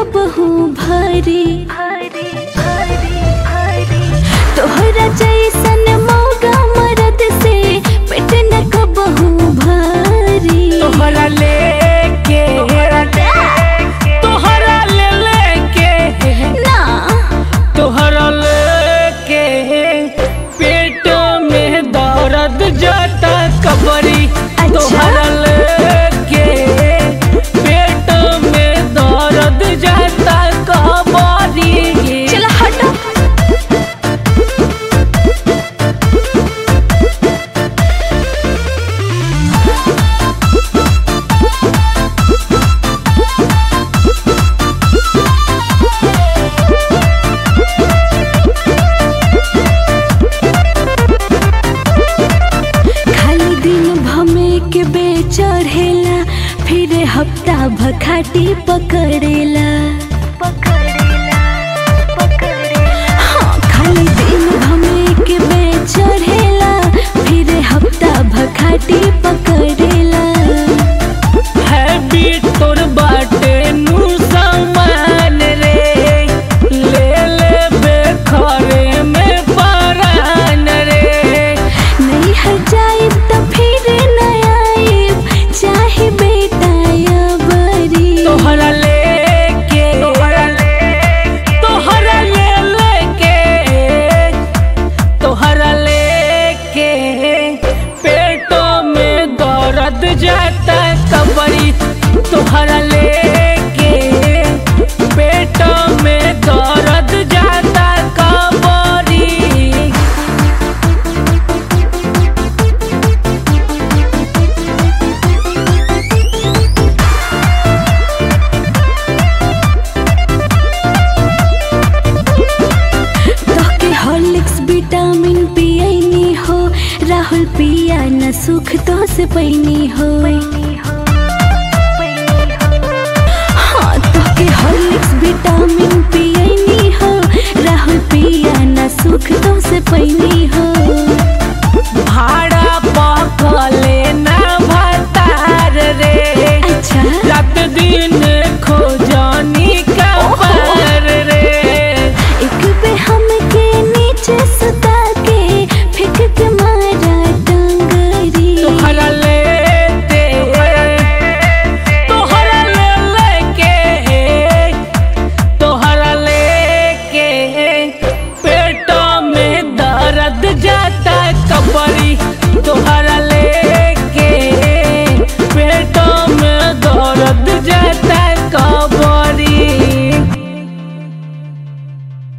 कबहू भरी तोहरा जैसन मौगा मरद से पेट न कबहू भरी तोहरा लेके तोहरा ले लेके ना तोहरा लेके पेट में दर्द जाता कबरी अच्छा। तोहरा लेके पेट में दर्द जाता कबरी चला हटो खाली दिन भमे के बेचढ़ेला फिर हफ्ता भखाटी पकड़ेला हाँ, खाली दिन भमे के बेचढ़ेला फिर हफ्ता भखाटी पकड़ेला हैवी तोर बाटे नु सामान रे ले ले बेखरे में परान रे नहीं हर जाए तो फिर न आए चाहे बेटा या बरी तोहरा लेके तोहरा ले लेके तोहरा लेके पेटो में दर्द जाता कबरी तोहरा लेके पेटो में दर्द जाता कबरी तोहके हॉर्लिक्स विटामिन पियनी हो राहुल पिया न सुख तो से पैनी हो हाँ तोहके हॉर्लिक्स विटामिन पियनी हो राहुल पिया न सुख तो से पैनी हो भाड़ा पकले ना भतार रे अच्छा रात दिन खोजनी का पार रे एक बे हमके नीचे सुता के फेंक के मारा डंगरी तोहरा लेते तोहरा ले लेके तोहरा लेके पेटो में दर्द जाता कबरी तोहरा लेके पेटो में दर्द जाता